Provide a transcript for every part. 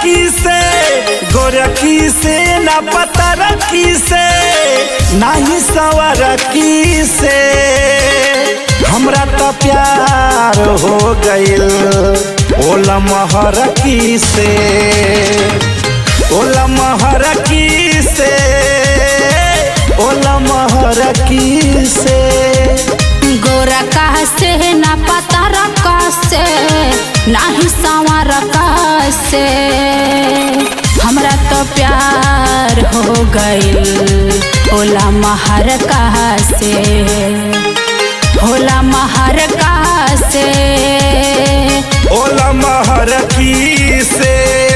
की से गोरखी से ना पता रखी से नाही सवर की से हमरा तो प्यार हो गइल ओला महर की से ओला महर की से ओला महर की से गोरा का से ना पता रका से नाही संवर का से हमरा तो प्यार हो गइल होला महर का से होला महर का से ओला महर की से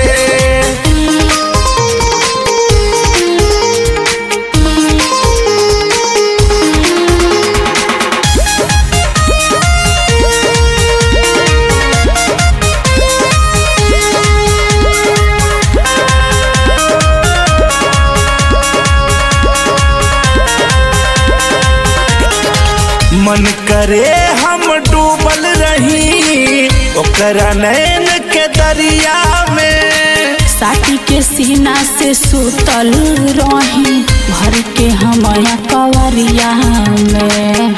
मन करे हम डूबल रही ओकरा नैन के दरिया में साटी के सीना से सुतल रही भर के हमया कवरिया में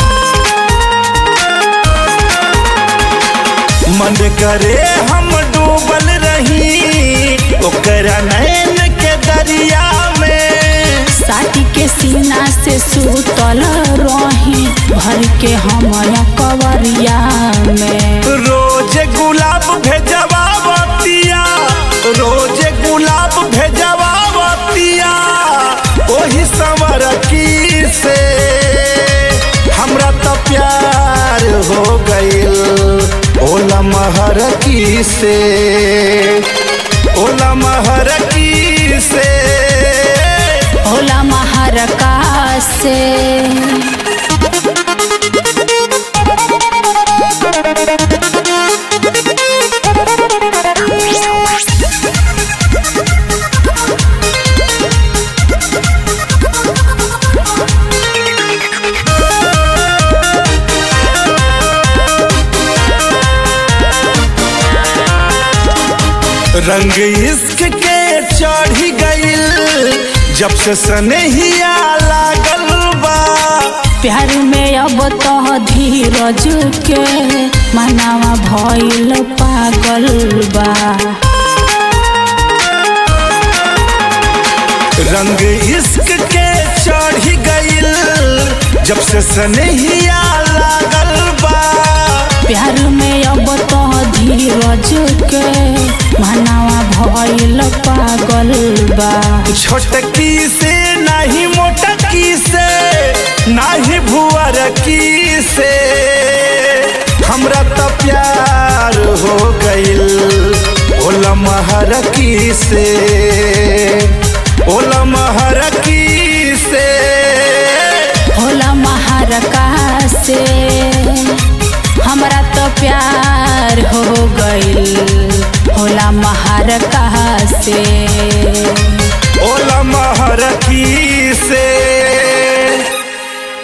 मन करे हम डूबल रही ओकरा नैन के दरिया में साटी के सीना से सुतल रही भर के हमया कवरिया में रोज गुलाब भेजवा बतिया रोज गुलाब भेजवा बतिया ओही समर की से हमरा तो प्यार हो गइल ओला महर की से ओला महर की से होला महारका से रंग इश्क के चढ़ी गइल जब से सनहिया लागल बा प्यार में अब तो धीरज के मनावा भइल पागल बा रंग इश्क के चढ़ी गइल जब से सनहिया लागल बा प्यार में अब तो धीरज के मनावा भइल पागल बा छोटकी से नहीं मोटकी से नहीं भुअर की से हमरा तो प्यार हो गइल ओला महर की से ओला महर की से होला महारका से हमरा तो प्यार हो गइल होला महारका से ओला महर की से